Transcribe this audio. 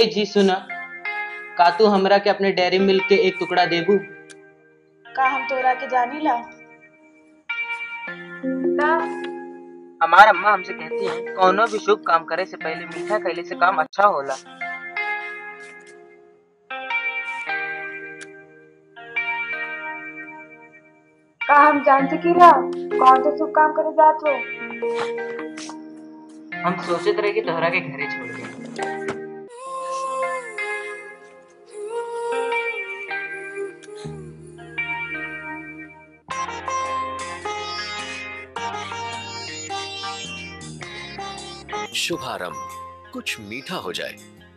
ए जी सुना का तू हमरा के अपने डेयरी मिल्क के एक टुकड़ा देबू का हम तोरा के जानी ला ना हमार अम्मा हमसे कहती हैं कौनो भी शुभ काम करे से पहले मीठा कैले से काम अच्छा होला का हम जान सकीला कौन सा शुभ काम करे जात हो हम सोचत रहे कि तोहरा के घरे छोड़ दे शुभारंभ कुछ मीठा हो जाए